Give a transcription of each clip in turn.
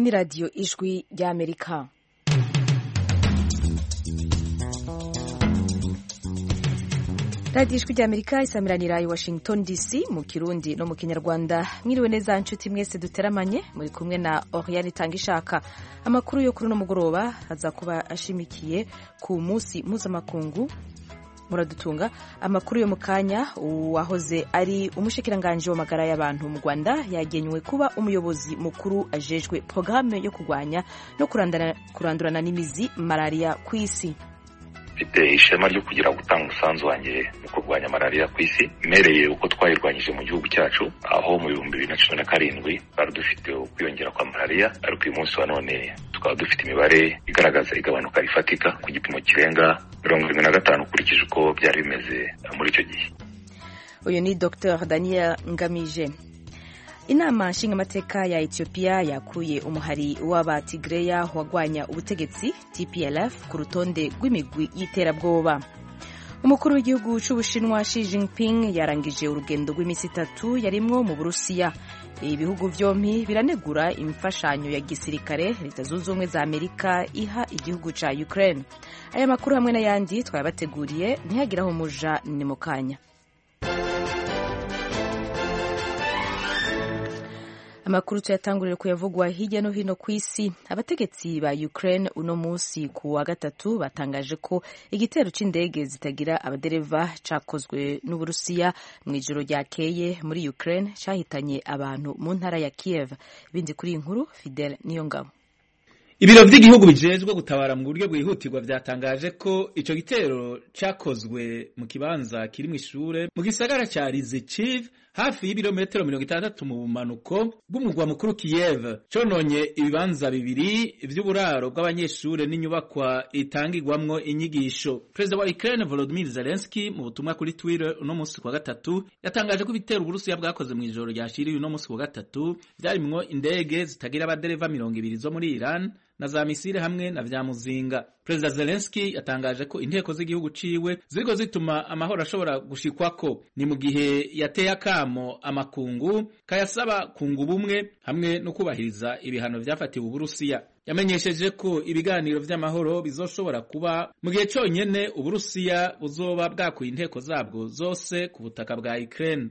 ni radiyo ijwi ry'amerika radiyo ijwi ry'amerika isamiranira i washington dc mu kirundi no mu kinyarwanda mwiriwe neza nshuti mwese duteramanye muri kumwe na oriane itanga ishaka amakuru yo kuri uno mugoroba aza kuba ashimikiye ku munsi mpuzamakungu muradutunga amakuru yo mu kanya uwahoze ari umushikiranganji w'amagara y'abantu mu rwanda yagenywe kuba umuyobozi mukuru ajejwe porogaramu yo kurwanya no kurandurana n'imizi malariya ku isi mfite ishema ryo kugira gutanga umusanzu wanjye mu kurwanya malariya ku isi mpereye uko twayirwanyije mu gihugu cyacu aho mu bihumbi bibiri na cumi na karindwi twari dufite ukwiyongera kwa malariya ariko uyu munsi wa none tukaba dufite imibare igaragaza igabanuka rifatika ku gipimo kirenga mirongo irindwi na gatanu ukurikije uko byari bimeze muri icyo gihe uyu ni dr daniel ngamije inama nshingamateka ya etiyopiya yakuye umuhari w'abatigreya wagwanya ubutegetsi tplf ku rutonde rw'imigwi y'iterabwoba umukuru w'igihugu cy'ubushinwa Xi Jinping yarangije urugendo rw'iminsi itatu yarimwo mu burusiya ibihugu byombi biranegura imfashanyo ya gisirikare leta zunze ubumwe za amerika iha igihugu cya ukraine aya makuru hamwe n'ayandi twayabateguriye ntihagire aho muja ni mu kanya amakuru tuyatangurira kuyavugwa hirya no hino ku isi abategetsi ba Ukraine uno munsi ku wa gatatu batangaje ko igitero c'indege zitagira abadereva cakozwe n'Uburusiya mu ijoro ryakeye muri Ukraine cahitanye abantu mu ntara ya Kiev ibindi kuri inkuru Fidel Niyongabo Ibiro vy'igihugu bijejwe gutabara mu buryo bwihutirwa vyatangaje ko ico gitero cakozwe mu kibanza kiri mu ishure mu gisagara ca Rizichiv hafi y'ibirometero mirongo itandatu mu bumanuko bw'umurwa mukuru Kiev cononye ibibanza bibiri vy'uburaro bw'abanyeshure n'inyubakwa itangirwamwo inyigisho Perezida wa Ukraine Volodymyr Zelensky mu butumwa kuri Twitter uno musi kwa gatatu yatangaje ko ibitero Uburusiya bwakoze mu ijoro ryashiriye uno musi wa gatatu vyarimwo indege zitagira abadereva mirongo ibiri zo muri Iran na za misile hamwe na vya muzinga Perezida Zelensky yatangaje ko inteko z'igihugu ciwe ziriko zituma amahoro ashobora gushikwako ni mu gihe yateye akamo amakungu kayasaba kunga ubumwe hamwe no kubahiriza ibihano vyafatiwe Uburusiya yamenyesheje ko ibiganiro vy'amahoro bizoshobora kuba mu gihe conyene Uburusiya buzoba bwakuye inteko zabwo zose ku butaka bwa Ukraine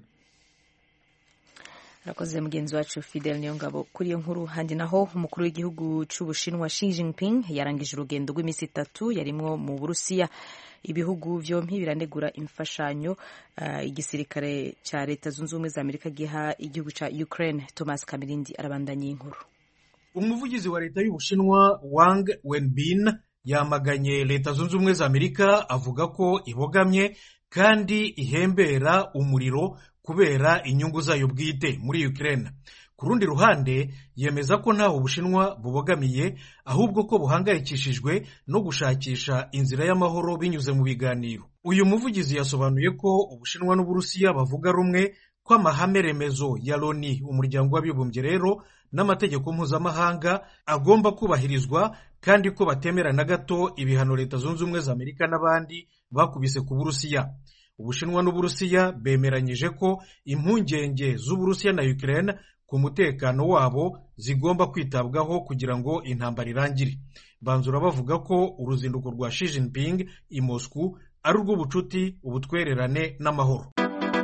arakoze mugenzi wacu Fidel Niyongabo kuri iyo nkuru handi naho umukuru w'igihugu c'Ubushinwa Xi Jinping yarangije urugendo rw'iminsi itatu yarimwo mu Burusiya ibihugu vyompi biranegura imfashanyo uh, igisirikare ca leta zunze ubumwe za Amerika giha igihugu ca Ukraine Thomas Kamirindi arabandanya inkuru umuvugizi wa leta y'Ubushinwa Wang Wenbin yamaganye leta zunze ubumwe za Amerika avuga ko ibogamye kandi ihembera umuriro kubera inyungu zayo bwite muri Ukraine ku rundi ruhande yemeza ko ntaho Ubushinwa bubogamiye ahubwo ko buhangayikishijwe no gushakisha inzira y'amahoro binyuze mu biganiro uyu muvugizi yasobanuye ko Ubushinwa n'Uburusiya bavuga rumwe ko amahame remezo ya Loni umuryango w'abibumbye rero n'amategeko mpuzamahanga agomba kubahirizwa kandi ko batemera na gato ibihano leta zunze ubumwe za Amerika n'abandi bakubise ku Burusiya Ubushinwa n'Uburusiya bemeranyije ko impungenge z'Uburusiya na Ukraine ku mutekano wabo zigomba kwitabwaho kugira ngo intambara irangire banzura bavuga ko uruzinduko rwa Xi Jinping i Moscow ari urw'ubucuti ubutwererane n'amahoro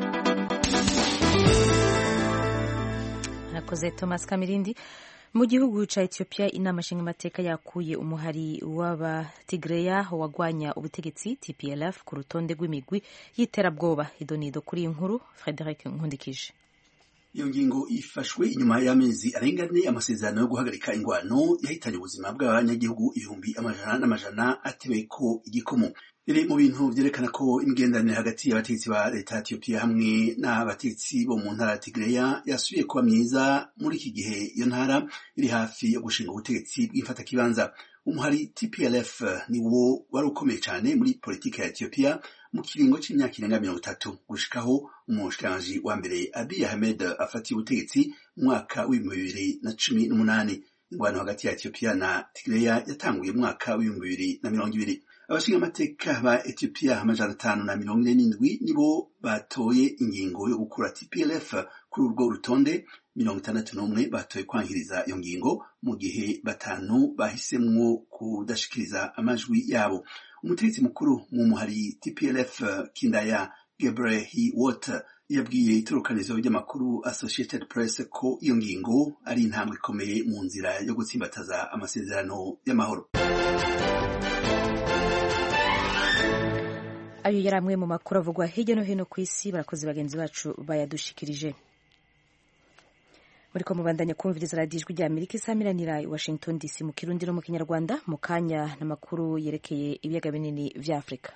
arakoze Thomas Kamirindi mu gihugu ca Ethiopia inama nshingamateka yakuye umuhari w'abatigreya wagwanya ubutegetsi TPLF ku rutonde rw'imigwi y'iterabwoba idonido kuri iyi nkuru Frederic Nkundikije iyo ngingo ifashwe inyuma y'amezi arenga ane amasezerano yo guhagarika ingwano yahitanye ubuzima bw'abanyagihugu ibihumbi amajana n'amajana atewe ko igikomo biri mu bintu vyerekana ko imigenderanire hagati y'abategetsi ba leta ya Ethiopia hamwe n'abategetsi bo mu ntara ya Tigreya yasubiye kuba myiza muri iki gihe iyo ntara iri hafi yo gushinga ubutegetsi bw'imfatakibanza umuhari TPLF ni wo wari ukomeye cyane muri politiki ya Ethiopia mu kiringo c'imyaka irenga mirongo itatu gushikaho umushikiranganji wa mbere Abiy Ahmed afatiye ubutegetsi mu mwaka w'ibihumbi bibiri na cumi n'umunani ingwano hagati ya Ethiopia na Tigreya yatanguye mu mwaka w'ibihumbi bibiri na mirongo ibiri abashingamateka ba etiyopiya amajana atanu na mirongo ine n'indwi nibo batoye ingingo yo gukura tplf kuri urwo rutonde mirongo itandatu n'umwe batoye kwankiriza iyo ngingo mu gihe batanu bahisemwo kudashikiriza amajwi yabo umutegetsi mukuru mu muhari tplf kindaya gebrehi water yabwiye itorokanizo ry'amakuru associated press ko iyo ngingo ari intambwe ikomeye mu nzira yo gutsimbataza amasezerano y'amahoro ayo yari amwe mu makuru avugwa hirya no hino ku isi barakoze bagenzi bacu bayadushikirije muri ko mubandanya kumviriza radiyo ijwi rya amerika isamiranira i washington dc mu kirundi no mu kinyarwanda mu kanya n'amakuru yerekeye ibiyaga binini vya afurika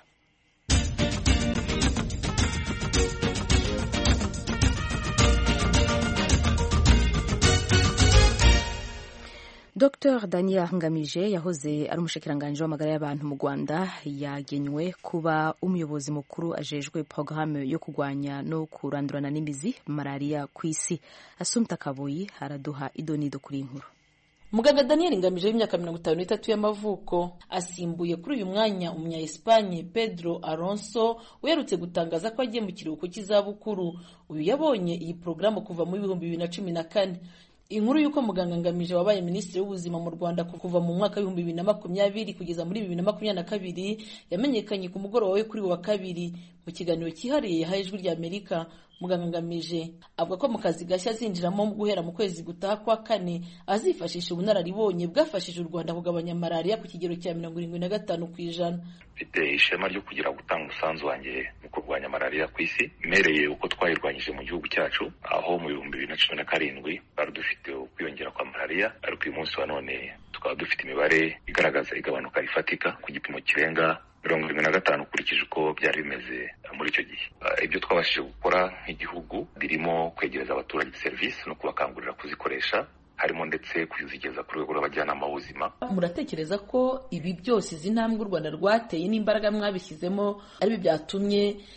Dr Daniel Ngamije yahoze ari umushikiranganji w'amagara y'abantu mu Rwanda yagenywe kuba umuyobozi mukuru ajejwe porogaramu yo kurwanya no kurandurana n'imizi malariya ku isi Asumta Kabuyi araduha idonido kuri inkuru muganga daniel ngamije w'imyaka mirongo itanu n'itatu y'amavuko asimbuye kuri uyu mwanya umunya espanye pedro alonso uherutse gutangaza ko agiye mu kiruhuko cy'izabukuru uyu yabonye iyi porogaramu kuva mu bihumbi bibiri na cumi na kane inkuru y'uko muganga ngamije wabaye minisitiri w'ubuzima mu rwanda kuva mu mwaka w'ibihumbi bibiri na makumyabiri kugeza muri bibiri na makumyabiri na kabiri yamenyekanye ku mugoroba we kuri wa kabiri mu kiganiro cyihariye yahaye ijwi rya amerika muganga ngamije avuga ko mu kazi gashya azinjiramo guhera mu kwezi gutaha kwa kane azifashisha ubunararibonye bwafashije u rwanda kugabanya malariya ku kigero cya mirongo irindwi na gatanu ku ijana mfite ishema ryo kugira gutanga umusanzu wanjye mu kurwanya malariya ku isi mmereye uko twayirwanyije mu gihugu cyacu aho mu bihumbi bibiri na cumi na karindwi twari dufite ukwiyongera kwa malariya ariko uyu munsi wa none tukaba dufite imibare igaragaza igabanuka rifatika ku gipimo kirenga mirongo irindwi na gatanu ukurikije uko byari bimeze muri icyo gihe ibyo twabashije gukora nk'igihugu birimo kwegereza abaturage serivisi no kubakangurira kuzikoresha harimo ndetse kuzigeza ku rwego rw'abajyanama b'ubuzima muratekereza ko ibi byose izi ntambwe u rwanda rwateye n'imbaraga mwabishyizemo aribyo byatumye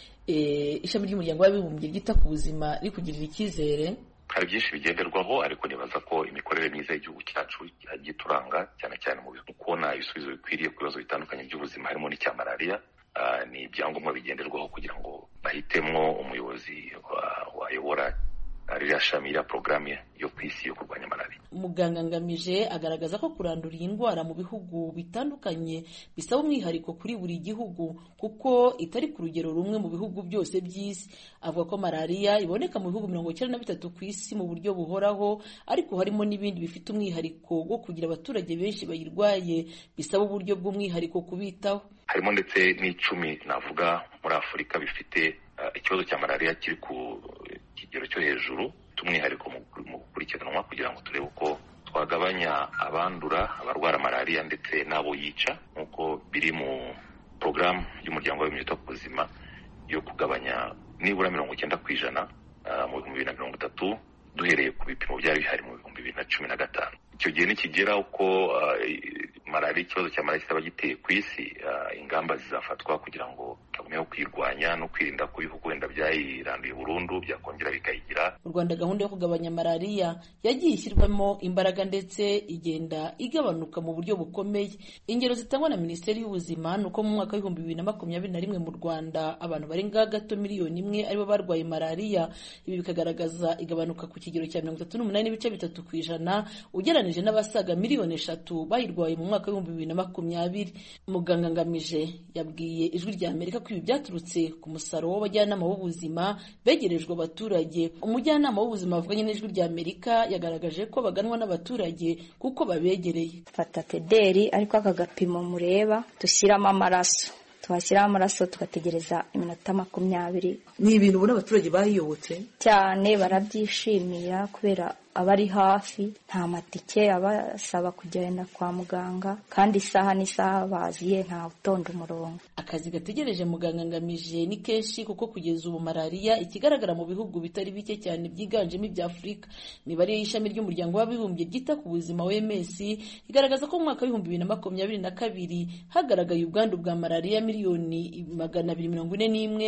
ishami ry'umuryango w'abibumbye ryita ku buzima rikugirira icyizere hari byinshi bigenderwaho ariko nibaza ko imikorere myiza y'igihugu cyacu yagiye ituranga cyane cyane mu kubona ibisubizo bikwiriye ku bibazo bitandukanye by'ubuzima harimo n'icya malariya ni ibyangombwa bigenderwaho kugira ngo bahitemo umuyobozi wayobora ririya shami ya porogaramu yo ku isi yo kurwanya malariya muganga ngamije agaragaza ko kurandura iyi ndwara mu bihugu bitandukanye bisaba umwihariko kuri buri gihugu kuko itari ku rugero rumwe mu bihugu byose by'isi avuga ko malariya iboneka mu bihugu mirongo icyenda na bitatu ku isi mu buryo buhoraho ariko harimo n'ibindi bifite umwihariko wo kugira abaturage benshi bayirwaye bisaba uburyo bw'umwihariko kubitaho harimo ndetse n'icumi navuga muri afurika bifite ikibazo cya malariya kiri ku kigero cyo hejuru by'umwihariko mu gukurikiranwa kugira ngo turebe uko twagabanya abandura abarwara malariya ndetse n'abo yica nk'uko biri mu porogaramu y'umuryango w'abibumbye wita ku buzima yo kugabanya nibura mirongo icyenda ku ijana mu bihumbi bibiri na mirongo itatu duhereye ku bipimo byari bihari mu bihumbi bibiri na cumi na gatanu icyo gihe nikigera uko malariya ikibazo cya malariya kitaba giteye ku isi ingamba zizafatwa kugira ngo tugumeho kuyirwanya no kwirinda ko ibihugu wenda byayiranduye burundu byakongera bikayigira mu rwanda gahunda yo kugabanya malariya yagiye ishyirwamo imbaraga ndetse igenda igabanuka mu buryo bukomeye ingero zitangwa na minisiteri y'ubuzima ni uko mu mwaka w'ibihumbi bibiri na makumyabiri na rimwe mu rwanda abantu barenga gato miliyoni imwe aribo barwaye malariya ibi bikagaragaza igabanuka ku kigero cya mirongo itatu n'umunani n'ibice bitatu ku ijana ugereranije n'abasaga miliyoni eshatu bayirwaye mu mwaka w'ibihumbi bibiri na makumyabiri muganga ngamije yabwiye ijwi rya amerika ko ibi byaturutse ku musaruro w'abajyanama b'ubuzima begerejwe abaturage umujyanama w'ubuzima wavuganye n'ijwi rya amerika yagaragaje ko baganwa n'abaturage kuko babegereye fata tederi ariko aka gapimo mureba dushyiramo amaraso twashyiraho amaraso tugategereza iminota makumyabiri ni ibintu ubona abaturage bayiyobotse cyane barabyishimira kubera aba ari hafi nta matike abasaba kugenda kwa muganga kandi isaha n'isaha baziye nta utonda umurongo akazi gategereje muganga ngamije ni kenshi kuko kugeza ubu malariya ikigaragara mu bihugu bitari bike cyane byiganjemo ibya afurika imibare y'ishami ry'umuryango w'abibumbye ryita ku buzima wms igaragaza ko mu mwaka w'ibihumbi bibiri na makumyabiri na kabiri hagaragaye ubwandu bwa malariya miliyoni magana abiri mirongo ine n'imwe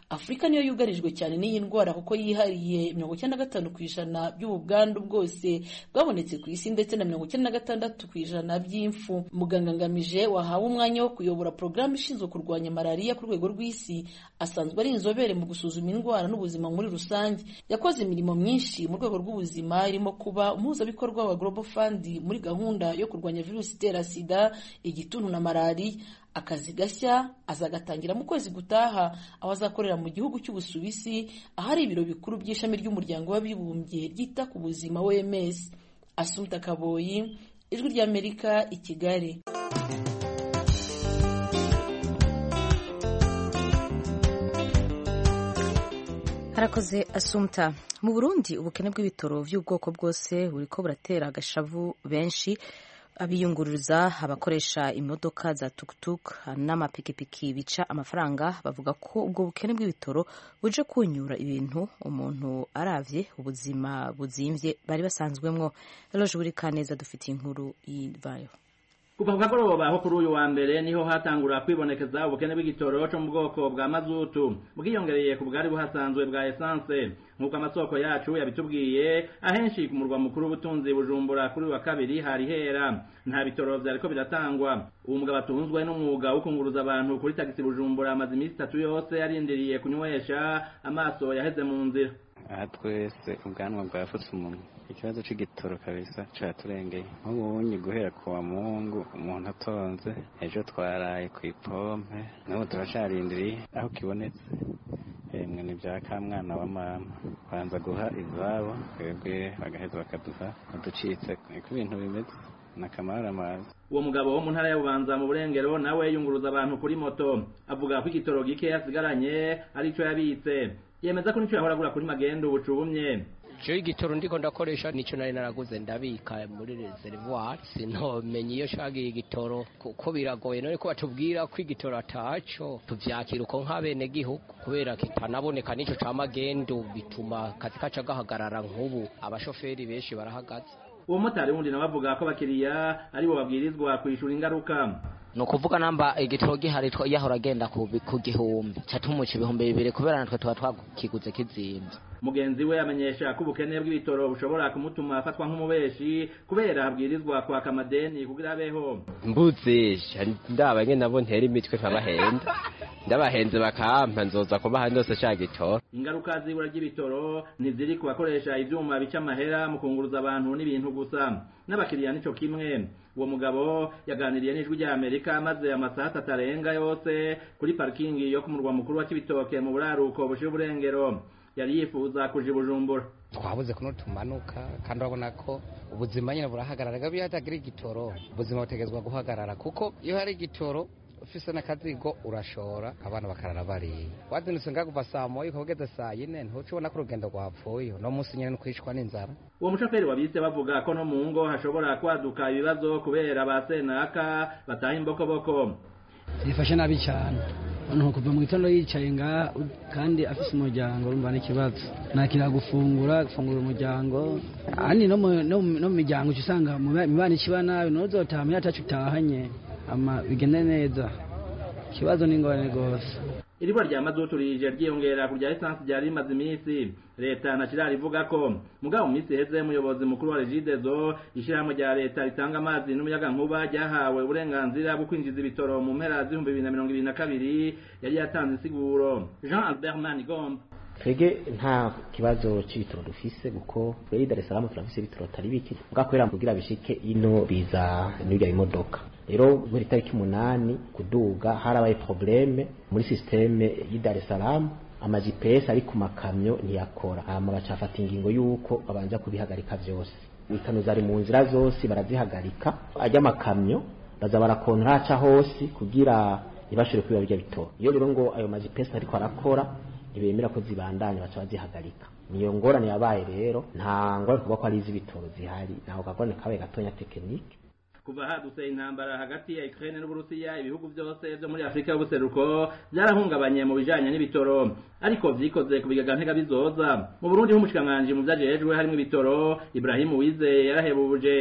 afurika niyo yugarijwe cyane n'iyi ndwara kuko yihariye mirongo icyenda na gatanu ku ijana by'ubu bwandu bwose bwabonetse ku isi ndetse na mirongo icyenda na gatandatu ku ijana by'imfu muganga ngamije wahawe umwanya wo kuyobora porogaramu ishinzwe kurwanya malariya ku rwego rw'isi asanzwe ari inzobere mu gusuzuma indwara n'ubuzima muri rusange yakoze imirimo myinshi mu rwego rw'ubuzima irimo kuba umuhuzabikorwa wa global fund muri gahunda yo kurwanya virusi itera sida igituntu na malariya akazi gashya azagatangira mu kwezi gutaha aho azakorera mu gihugu cy'ubusuwisi ahari ibiro bikuru by'ishami ry'umuryango w'abibumbye ryita ku buzima wms asumta kaboyi ijwi ry'amerika i kigali harakoze asumta mu burundi ubukene bw'ibitoro by'ubwoko bwose buriko buratera agashavu benshi abiyunguruza abakoresha imodoka za tukutuku n'amapikipiki bica amafaranga bavuga ko ubwo bukene bw'ibitoro buje kunyura ibintu umuntu aravye ubuzima buzimvye bari basanzwemwo eloje buri kaneza dufitiye inkuru yivayo kuva ku kagoroba aho kuri uyu wa mbere niho hatangura kwibonekeza ubukene bw'igitoro cyo mu bwoko bwa mazutu bwiyongereye ku bwari buhasanzwe bwa esanse nk'uko amasoko yacu yabitubwiye ahenshi ku murwa mukuru w'ubutunzi bujumbura kuri wa kabiri hari hera nta bitoro vyariko biratangwa uwo mugabo atunzwe n'umwuga wo kunguruza abantu kuri tagisi bujumbura amaze iminsi itatu yose yarindiriye kunywesha amaso yaheze mu nzira aha twese ubwanwa bwafutse umunwa ikibazo c'igitoro kabisa caturengeye nk'ubunyi guhera ku wa mungu umuntu atonze ejo twaraye ku ipompe n'ubu turacarindiriye aho kibonetse emwe ni bya ka mwana wa mama banza guha izabo twebwe bagaheza bakaduha uducitse niko ibintu bimeze nakamara amazi uwo mugabo wo mu ntara ya bubanza mu burengero nawe yunguruza abantu kuri moto avuga ko igitoro gike yasigaranye arico yabitse yemeza ko nico yahora agura kuri magendo bucubumye je igitoro ndiko ndakoresha nico nari naraguze ndabika muri reservoir sintomenye iyo shagiye igitoro kuko biragoye none ko batubwira ko igitoro ataco tuvyakira uko nk'abene gihugu kubera kitanaboneka nico ca magendo bituma kazi kaca gahagarara nk'ubu abashoferi benshi barahagaze uwo motari wundi nawe avuga ko abakiriya aribo babwirizwa kwishura ingaruka ni ukuvuga namba igitoro gihari yahora agenda ku gihumbi catumuca ibihumbi bibiri kubera natwe tuba twakiguze kizimvye mugenzi we amenyesha ko ubukene bw'ibitoro bushobora kumutuma afatwa nk'umubeshi kubera habwirizwa kwaka amadeni kugira abeho mbuzisha ndaba nyene nabo ntera imitwe nkabahenda ndabahenze bakampa nzoza kubaha ndose ca gitoro ingaruka z'ibura ry'ibitoro ntiziri ku bakoresha ivyuma bica amahera mu kunguruza abantu n'ibintu gusa n'abakiriya nico kimwe uwo mugabo yaganiriye n'ijwi rya amerika maze amasaha atatu arenga yose kuri parikingi yo ku murwa mukuru wa kibitoke mu buraruko bushira uburengero yari yifuza kuja i bujumbura twabuze kuno tumanuka kandi urabona ko ubuzima nyine burahagarara iyo hatagira igitoro ubuzima butegerezwa guhagarara kuko iyo hari igitoro ufise n'akazigo urashora abana bakarara bariye wazindutse ngakuva saa moya ukageze saa yine ntuca ubona ko urugendo rwapfuye uno munsi nyine nukwicwa n'inzara uwo mushoferi wabise bavuga ko no mu ngo hashobora kwaduka ibibazo kubera ba senaka bataha imbokoboko zifashe nabi cyane umuntu kuva mu gitondo yicaye ngaha kandi afise umuryango urumva n'ikibazo nakira gufungura gufungura umuryango ahandi no mu miryango uca usanga mibana ikiba nabi nuzotaha muyo atacu utahanye ama bigende neza ikibazo ni ingorane rwose iribwa rya mazutu rije ryiyongera ku rya esansi ryari rimaze iminsi leta ntakirari ivuga ko mugabo mu minsi iheze umuyobozi mukuru wa regidezo ishyirahamwe rya leta ritanga amazi n'umuyagankuba ryahawe uburenganzira bwo kwinjiza ibitoro mu mpera z'ibihumbi bibiri na mirongo ibiri na kabiri yari yatanze insiguro jean albert manigomba twebwe nta kibazo c'ibitoro dufise kuko twebwe Dar es Salaam turafise ibitoro atari bike bwa kubera kugira bishike ino biza n'irya imodoka rero muri tariki umunani kuduga harabaye probleme muri systeme y'i Dar es Salaam ama GPS ari ku makamyo ntiyakora hama bacafata ingingo yuko babanza kubihagarika vyose ikano zari mu nzira zose barazihagarika ajya amakamyo baza barakontra aca hose kugira ntibashobore kwiba birya bitoro iyo rero ngo ayo ma GPS ariko arakora ntibemera ko zibandanya baca bazihagarika niyo ngorane yabaye rero nta ngorane kuvuga ko ari iz'ibitoro zihari naho kagorane kabaye gatonya tekinike kuva hadutse intambara hagati ya Ukraine n'Uburusiya ibihugu byose byo muri Afrika y'ubuseruko byarahungabanye mu bijanye n'ibitoro ariko vyikoze ku bigaga ntega bizoza mu Burundi h'umushikanganje mu vyajejwe harimo ibitoro Ibrahim Wizeye yarahebuje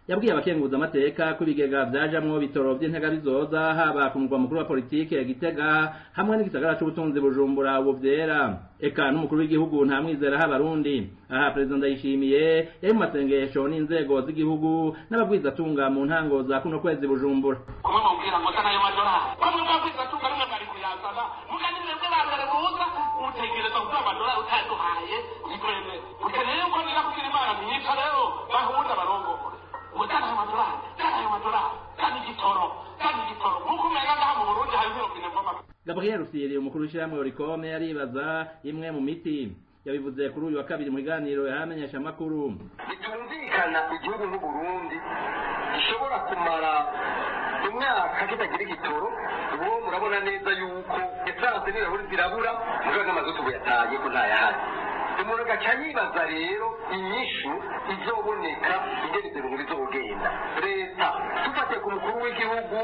yabwiye abakenguza amateka ko ibigega vyajamwo bitoro vy'intega bizoza haba ku murwa mukuru wa politike ya Gitega hamwe n'igisagara c'ubutunzi Bujumbura ubu vyera eka n'umukuru w'igihugu nta mwizera h'abarundi aha perezida ndayishimiye yari mu masengesho n'inzego z'igihugu n'abagwizatunga mu ntango za kuno kwezi Bujumbura kumwe mubwira ngo sana ayo madolari bamwe bagwizatunga rimwe bari kuyazana muga ni mwebwe ba mbere muza utegereza kuvuga amadolari utaduhaye ntikwemere ukeneye yuko nira kugira imana myica rero bahunda barongore ngo sana ayo madolari sana ayo madolari sana igitoro sana igitoro nk'uko umenga ngaha mu burundi hari robine mvoma Gabriel Rusiri umukuru w'ishyirahamwe Oricome yaribaza imwe mu miti yabivuze kuri uyu wa kabiri mu biganiro yahamenyesha amakuru bitumvikana igihugu nk'uburundi gishobora kumara imyaka kitagira igitoro ubu murabona neza yuko esanse n'ibirahuri zirabura mugabo n'amazutu buyataye ko ntayahari umuntu agaca yibaza rero inyishu izoboneka ingene ibyo bintu bizogenda leta dufatiye ku mukuru w'igihugu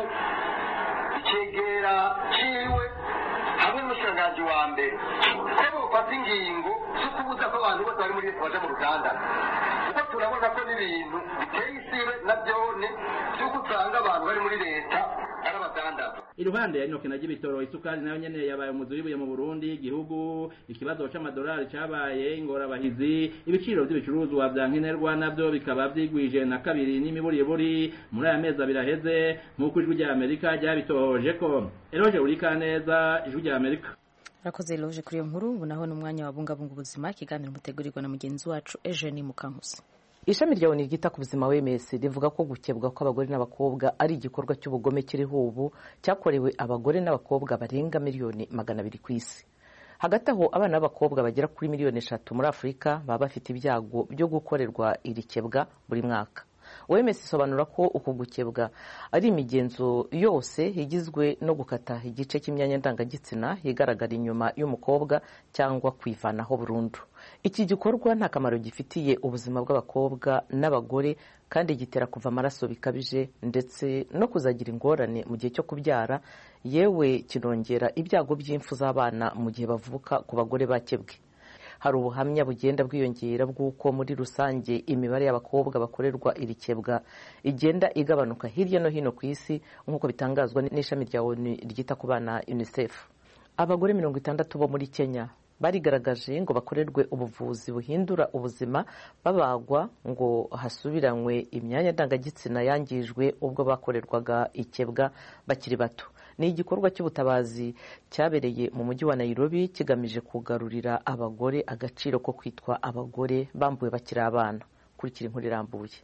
icegera ciwe hamwe n'umushikiranganji wa mbere ko bofata ingingo zo kubuza ko abantu bose bari muri leta baja mu ruganda kuko turabona ko n'ibintu biteye isibe na byone vy'uko usanga abantu bari muri leta ari abadandaza iruhande ya inokena ry'ibitoro isukari nayo nyene yabaye umuzi w'ibuye mu Burundi igihugu ikibazo c'amadolari cabaye ingorabahizi ibiciro vy'ibicuruzwa vya nkenerwa navyo bikaba vyigwije na kabiri n'imiburiburi muri aya mezi abiri aheze nk'uko ijwi rya Amerika ryabitohoje ko Eroje Urikaneza ijwi rya Amerika Rakoze Eloge kuri iyo nkuru ubu naho ni umwanya wa bungabunga ubuzima ikiganiro mutegurirwa na mugenzi wacu Eugenie Mukankusi ishami rya oni ryita ku buzima wms rivuga ko gukebwa kw'abagore n'abakobwa ari igikorwa cy'ubugome kiriho ubu cyakorewe abagore n'abakobwa barenga miliyoni magana abiri ku isi hagati aho abana b'abakobwa bagera kuri miliyoni eshatu muri afurika baba bafite ibyago byo gukorerwa iri kebwa buri mwaka OMS isobanura ko uku gukebwa ari imigenzo yose igizwe no gukata igice cy'imyanya ndangagitsina igaragara inyuma y'umukobwa cyangwa kwivanaho burundu iki gikorwa nta kamaro gifitiye ubuzima bw'abakobwa n'abagore kandi gitera kuva amaraso bikabije ndetse no kuzagira ingorane mu gihe cyo kubyara yewe kinongera ibyago by'impfu z'abana mu gihe bavuka ku bagore bakebwe hari ubuhamya bugenda bwiyongera bw'uko muri rusange imibare y'abakobwa bakorerwa iri kebwa igenda igabanuka hirya no hino ku isi nk'uko bitangazwa n'ishami rya onu ryita ku bana unicef abagore mirongo itandatu bo muri kenya barigaragaje ngo bakorerwe ubuvuzi buhindura ubuzima babagwa ngo hasubiranywe imyanya ndangagitsina yangijwe ubwo bakorerwaga ikebwa bakiri bato ni igikorwa cy'ubutabazi cyabereye mu mujyi wa Nairobi kigamije kugarurira abagore agaciro ko kwitwa abagore bambuwe bakiri abana kurikira inkuru irambuye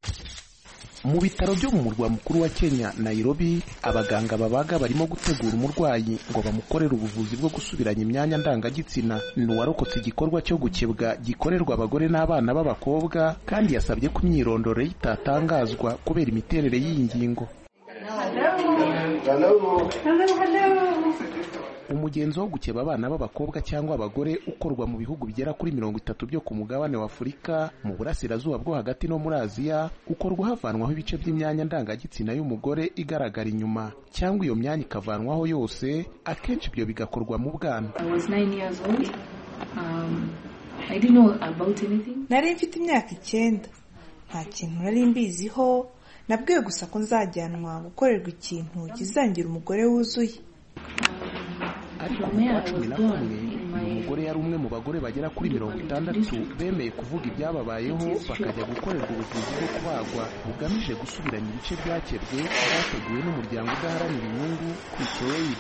mu bitaro byo mu murwa mukuru wa Kenya Nairobi abaganga babaga barimo gutegura umurwayi ngo bamukorere ubuvuzi bwo gusubiranya imyanya ndangagitsina ni uwarokotse igikorwa cyo gukebwa gikorerwa abagore n'abana b'abakobwa kandi yasabye ko imyirondoro ye itatangazwa kubera imiterere y'iyi ngingo umugenzo wo gukeba abana b'abakobwa cyangwa abagore ukorwa mu bihugu bigera kuri mirongo itatu byo ku mugabane wa afurika mu burasirazuba bwo hagati no muri aziya ukorwa havanwaho ibice by'imyanya ndangagitsina y'umugore igaragara inyuma cyangwa iyo myanya ikavanwaho yose akenshi ibyo bigakorwa mu bwana nari mfite imyaka icyenda nta kintu nari mbiziho nabwiwe gusa ko nzajyanwa gukorerwa ikintu kizangira umugore wuzuye ariko mu kwa cumi na kumwe uyu mugore yari umwe mu bagore bagera kuri mirongo itandatu bemeye kuvuga ibyababayeho bakajya gukorerwa ubuvuzi bwo kubagwa bugamije gusubiranya ibice byakebwe byateguwe n'umuryango udaharanira inyungu kwitoyid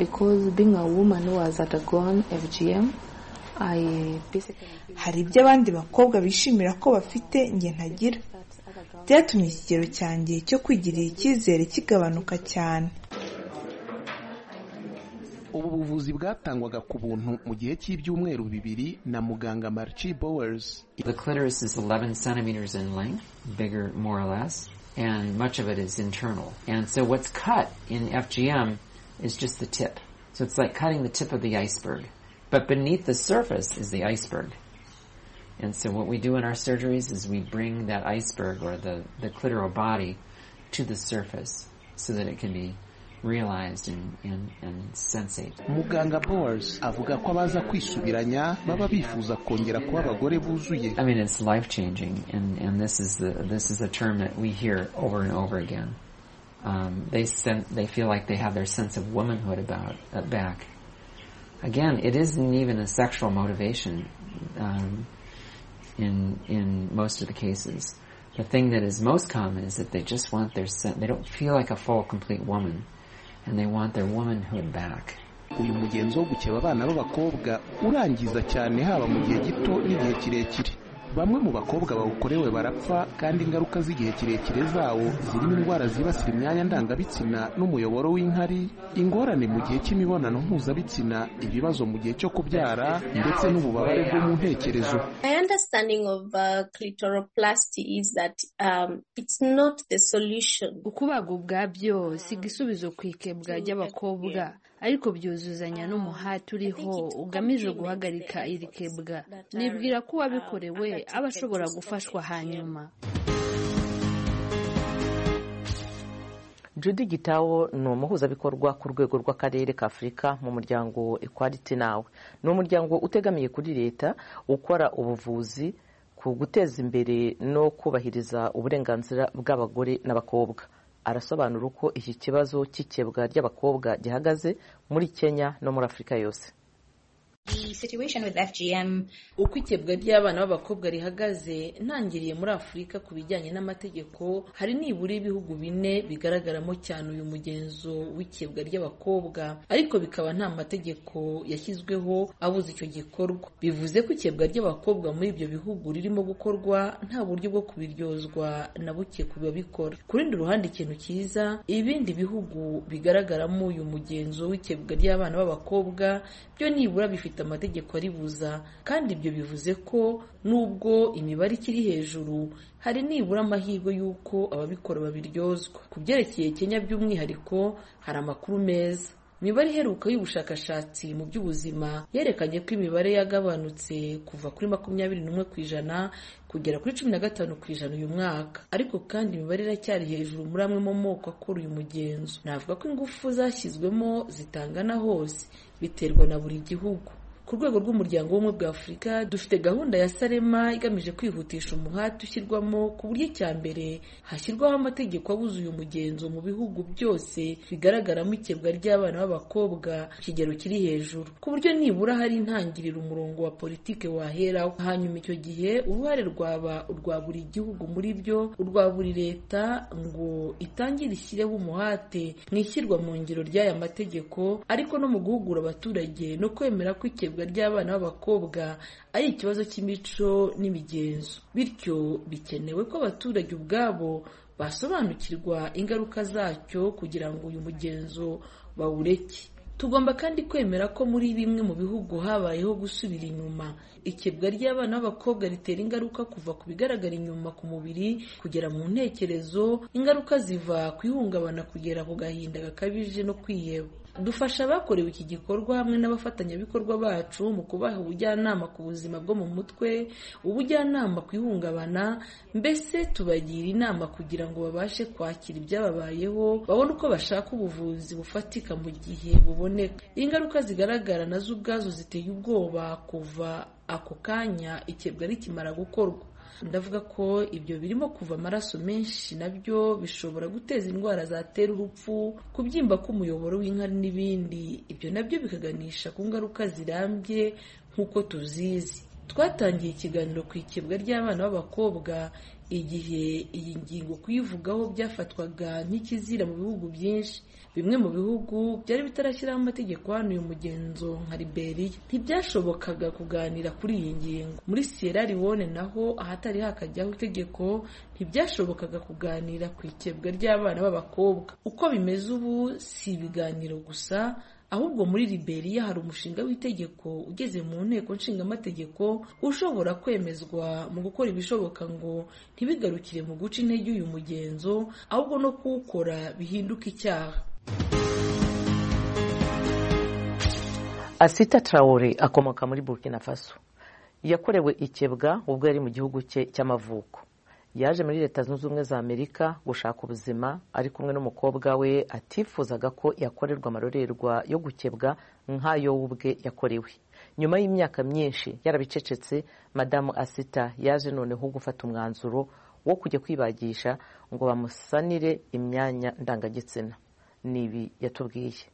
hari ibyo abandi bakobwa bishimira ko bafite njye ntagira byatumye ikigero cyanjye cyo kwigirira icyizere kigabanuka cyane ubu buvuzi bwatangwaga ku buntu mu gihe cy'ibyumweru bibiri na muganga Marchi Bowers The clitoris is 11 centimeters in length, bigger more or less, and much of it is internal. And so what's cut in FGM is just the tip. So it's like cutting the tip of the iceberg. But beneath the surface is the iceberg. And so what we do in our surgeries is we bring that iceberg or the, the clitoral body to the surface so that it can be realized and, and, and sensate. muganga bowers avuga ko abaza kwisubiranya baba bifuza kongera kuba abagore buzuye I mean, it's life changing, and, and this is the this is a term that we hear over and over again. Um, they sen- they feel like they have their sense of womanhood about uh, back. Again, it isn't even a sexual motivation um, in in most of the cases. The thing that is most common is that they just want their sen- they don't feel like a full, complete woman, and they want their womanhood back. uyu mugenzo wo gukeba abana b'abakobwa urangiza cyane haba mu gihe gito n'igihe kirekire bamwe mu bakobwa bawukorewe barapfa kandi ingaruka z'igihe kirekire zawo zirimo indwara zibasira imyanya ndangabitsina n'umuyoboro w'inkari ingorane mu gihe cy'imibonano mpuzabitsina ibibazo mu gihe cyo kubyara ndetse n'ububabare bwo mu ntekerezo My understanding of uh, clitoroplasty is that um, it's not the solution. ukubaga ubwabyo si igisubizo ku ikebwa ry'abakobwa ariko byuzuzanya n'umuhati uriho ugamije guhagarika iri kebwa nibwira ko uwabikorewe aba ashobora gufashwa hanyuma Judy Gitawo ni umuhuzabikorwa ku rwego rw'akarere ka Afurika mu muryango Equality Now ni umuryango utegamiye kuri leta ukora ubuvuzi ku guteza imbere no kubahiriza uburenganzira bw'abagore n'abakobwa arasobanura uko iki kibazo cy'ikebwa ry'abakobwa gihagaze muri Kenya no muri Afurika yose The situation with FGM uko ikebwa ry'abana b'abakobwa rihagaze ntangiriye muri afurika ku bijyanye n'amategeko hari nibura ibihugu bine bigaragaramo cyane uyu mugenzo w'ikebwa ry'abakobwa ariko bikaba nta mategeko yashyizweho abuza icyo gikorwa bivuze ko ikebwa ry'abakobwa muri ibyo bihugu ririmo gukorwa nta buryo bwo kubiryozwa na buke ku babikora ku rundi ruhande ikintu cyiza ibindi bihugu bigaragaramo uyu mugenzo w'ikebwa ry'abana b'abakobwa byo nibura bifite amategeko aribuza kandi ibyo bivuze ko nubwo imibare ikiri hejuru hari nibura amahirwe y'uko ababikora babiryozwa ku byerekeye kenya by'umwihariko hari amakuru meza imibare iheruka y'ubushakashatsi mu by'ubuzima yerekanye ko imibare yagabanutse kuva kuri makumyabiri n'umwe ku ijana kugera kuri cumi na gatanu ku ijana uyu mwaka ariko kandi imibare iracyari hejuru muri amwe mu moko akora uyu mugenzo navuga ko ingufu zashyizwemo zitangana hose biterwa na buri gihugu ku rwego rw'umuryango w'ubumwe bwa afurika dufite gahunda ya sarema igamije kwihutisha umuhati ushyirwamo ku buryo icya mbere hashyirwaho amategeko abuza uyu mugenzo mu bihugu byose bigaragaramo ikebwa ry'abana b'abakobwa ku kigero kiri hejuru ku buryo nibura hari intangiriro umurongo wa politike waheraho hanyuma icyo gihe uruhare rwaba urwa buri gihugu muri byo urwa buri leta ngo itangire ishyireho umuhate mu ishyirwa mu ngiro ry'aya mategeko ariko no mu guhugura abaturage no kwemera ko ikebwa ry'abana b'abakobwa ari ikibazo cy'imico n'imigenzo bityo bikenewe ko abaturage ubwabo basobanukirwa ingaruka zacyo kugira ngo uyu mugenzo bawureke tugomba kandi kwemera ko muri bimwe mu bihugu habayeho gusubira inyuma ikebwa ry'abana b'abakobwa ritera ingaruka kuva ku bigaragara inyuma ku mubiri kugera mu ntekerezo ingaruka ziva ku ihungabana kugera ku gahinda gakabije no kwiheba dufasha abakorewe iki gikorwa hamwe n'abafatanyabikorwa bacu mu kubaha ubujyanama ku buzima bwo mu mutwe ubujyanama ku ihungabana mbese tubagira inama kugira ngo babashe kwakira ibyababayeho babone uko bashaka ubuvuzi bufatika mu gihe buboneka ingaruka zigaragara nazo ubwazo ziteye ubwoba kuva ako kanya ikebwa rikimara gukorwa ndavuga ko ibyo birimo kuva amaraso menshi nabyo bishobora guteza indwara zatera urupfu kubyimba k'umuyoboro w'inkari n'ibindi ibyo nabyo bikaganisha ku ngaruka zirambye nk'uko tuzizi twatangiye ikiganiro ku ikebwa ry'abana b'abakobwa igihe iyi ngingo kuyivugaho byafatwaga nk'ikizira mu bihugu byinshi bimwe mu bihugu byari bitarashyiraho amategeko hano uyu mugenzo nka liberiya ntibyashobokaga kuganira kuri iyi ngingo muri sierra leone naho ahatari hakajyaho itegeko ntibyashobokaga kuganira ku ikebwa ry'abana b'abakobwa uko bimeze ubu si ibiganiro gusa ahubwo muri liberiya hari umushinga w'itegeko ugeze mu nteko nshingamategeko ushobora kwemezwa mu gukora ibishoboka ngo ntibigarukire mu guca intege uyu mugenzo ahubwo no kuwukora bihinduka icyaha asita tarawore akomoka muri burkina faso yakorewe ikebwa ubwo yari mu gihugu cye cy'amavuko yaje muri leta zunze ubumwe za amerika gushaka ubuzima ari kumwe n'umukobwa we atifuzaga ko yakorerwa amarorerwa yo gukebwa nk'ayo we ubwe yakorewe nyuma y'imyaka myinshi yarabicecetse madamu asita yaje noneho gufata umwanzuro wo kujya kwibagisha ngo bamusanire imyanya ndangagitsina nibi yatubwiye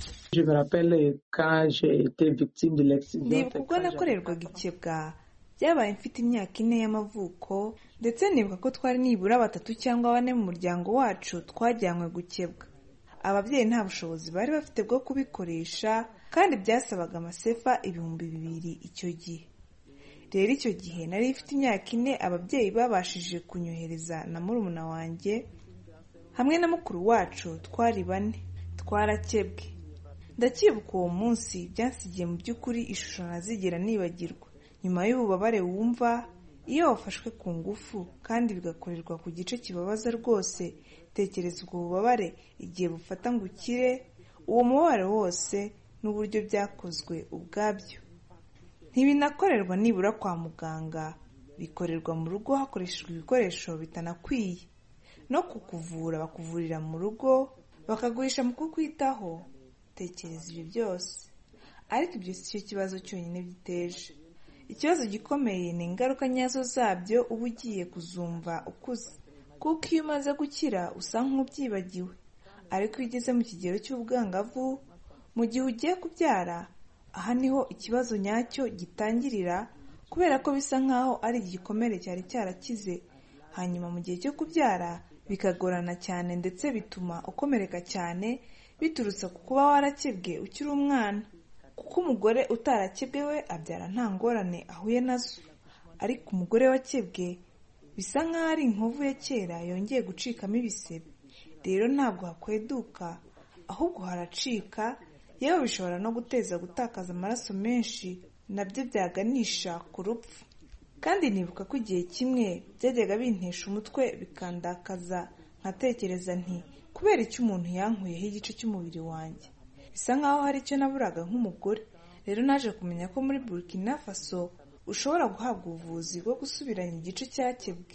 ndibuka ubwo nakorerwaga ikebwa byabaye mfite imyaka ine y'amavuko ndetse nibuka ko twari nibura batatu cyangwa bane mu muryango wacu twajyanywe gukebwa ababyeyi nta bushobozi bari bafite bwo kubikoresha kandi byasabaga amasefa ibihumbi bibiri icyo gihe rero icyo gihe nari ifite imyaka ine ababyeyi babashije kunyohereza na murumuna wanjye hamwe na mukuru wacu twari bane twarakebwe ndacyibuka uwo munsi byansigiye mu by'ukuri ishusho ntazigera nibagirwa nyuma y'ububabare wumva iyo wafashwe ku ngufu kandi bigakorerwa ku gice kibabaza rwose tekereza ubwo bubabare igihe bufata ngo ukire uwo mubabare wose n'uburyo byakozwe ubwabyo ntibinakorerwa nibura kwa muganga bikorerwa mu rugo hakoreshejwe ibikoresho bitanakwiye no kukuvura bakuvurira mu rugo bakagurisha mu kukwitaho tekereza ibyo byose ariko ibyo si cyo kibazo cyonyine biteje ikibazo gikomeye ni ingaruka nyazo zabyo uba ugiye kuzumva ukuze kuko iyo umaze gukira usa nk'ubyibagiwe ariko iyo ugeze mu kigero cy'ubwangavu mu gihe ugiye kubyara aha niho ikibazo nyacyo gitangirira kubera ko bisa nk'aho ari igikomere cyari cyarakize hanyuma mu gihe cyo kubyara bikagorana cyane ndetse bituma ukomereka cyane biturutse ku kuba warakebwe ukiri umwana kuko umugore utarakebwe we abyara nta ngorane ahuye nazo ariko umugore wakebwe bisa nk'aho ari inkovu ya kera yongeye gucikamo ibisebe rero ntabwo hakweduka ahubwo haracika yewe bishobora no guteza gutakaza amaraso menshi nabyo byaganisha ku rupfu kandi nibuka ko igihe kimwe byajyaga bintesha umutwe bikandakaza nkatekereza nti kubera icyo umuntu yankuyeho igice cy'umubiri wanjye bisa nkaho hari icyo naburaga nk'umugore rero naje kumenya ko muri burkina faso ushobora guhabwa ubuvuzi bwo gusubiranya igice cyakebwe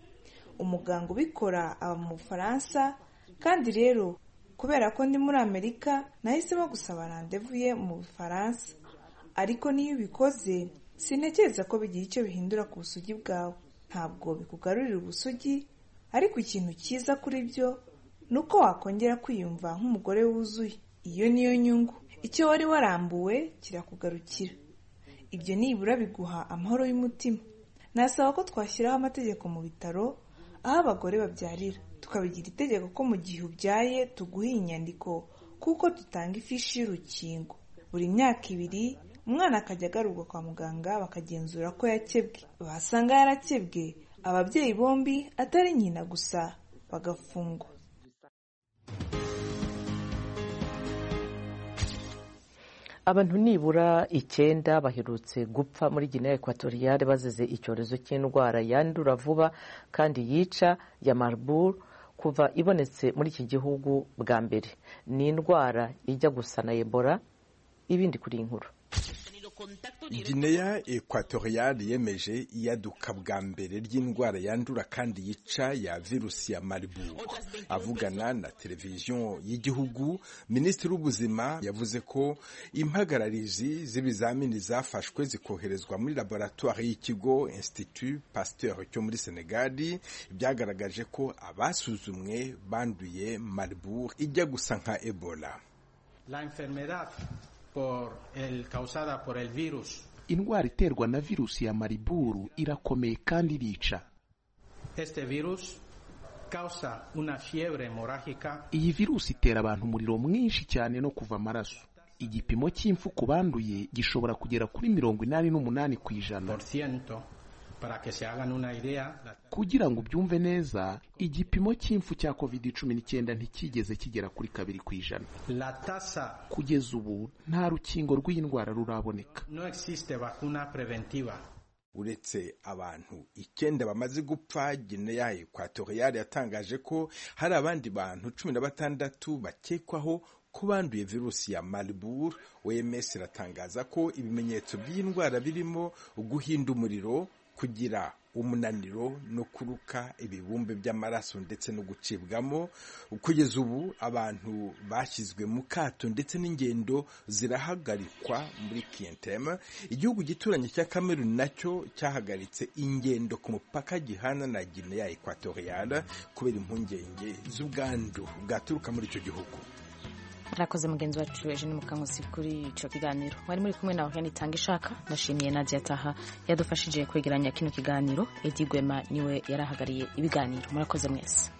umuganga ubikora aba mu bufaransa kandi rero kubera ko ndi muri amerika nahisemo gusaba randevu ye mu bufaransa ariko niyo ubikoze sintekereza ko bigira icyo bihindura ku busugi bwawe ntabwo bikugarurira ubusugi ariko ikintu cyiza kuri byo ni uko wakongera kwiyumva nk'umugore wuzuye iyo niyo nyungu icyo wari warambuwe kirakugarukira ibyo nibura biguha amahoro y'umutima nasaba ko twashyiraho amategeko mu bitaro aho abagore babyarira tukabigira itegeko ko mu gihe ubyaye tuguha inyandiko kuko dutanga ifishi y'urukingo buri myaka ibiri umwana akajya agarurwa kwa muganga bakagenzura ko yakebwe basanga yarakebwe ababyeyi bombi atari nyina gusa bagafungwa abantu nibura icyenda baherutse gupfa muri Guinea Equatoriale bazize icyorezo cy'indwara yandura vuba kandi yica ya Marburg kuva ibonetse muri iki gihugu bwa mbere ni indwara ijya gusa na Ebola ibindi kuri iyi nkuru Guinea Equatoriale yemeje iyaduka bwa mbere ry'indwara yandura kandi yica ya virusi ya Marburg. Avugana na televiziyo y'igihugu, Minisitiri w'Ubuzima yavuze ko impagararizi z'ibizamini zafashwe zikoherezwa muri laboratoire y'ikigo Institut Pasteur cyo muri Senegal byagaragaje ko abasuzumwe banduye Marburg ijya gusa nka Ebola. La enfermedad por el, causada por el virus. indwara iterwa na virusi ya mariburu irakomeye kandi irica Este virus causa una fiebre hemorrágica iyi virusi itera abantu umuriro mwinshi cyane no kuva amaraso igipimo cy'impfu ku banduye gishobora kugera kuri mirongo inani n'umunani ku ijana por ciento. Para que se hagan una idea, la- kugira ngo ubyumve neza igipimo cy'impfu cya covid cumi n'icyenda ntikigeze kigera kuri kabiri ku ijana la tasa kugeza ubu nta rukingo rw'iyi ndwara ruraboneka no existe vacuna preventiva. uretse abantu icyenda bamaze gupfa Guinea Equatoriale yatangaje ko hari abandi bantu cumi na batandatu bakekwaho ko banduye virusi ya Marburg OMS iratangaza ko ibimenyetso by'iyi ndwara birimo guhinda umuriro kugira umunaniro no kuruka ibibumbe by'amaraso ndetse no gucibwamo kugeza ubu abantu bashyizwe mu kato ndetse n'ingendo zirahagarikwa muri kiyentema igihugu gituranye cya kameruni nacyo cyahagaritse ingendo ku mupaka gihana na gineya ekwatoriyale kubera impungenge z'ubwandu bwaturuka muri icyo gihugu arakoze mugenzi wacu ejo ni mukangusi kuri icyo kiganiro mwari muri kumwe nawe yanitanga ishaka ndashimiye nadia taha yadufashije kwegeranya kino kiganiro edi gwema niwe yarahagariye ibiganiro murakoze mwese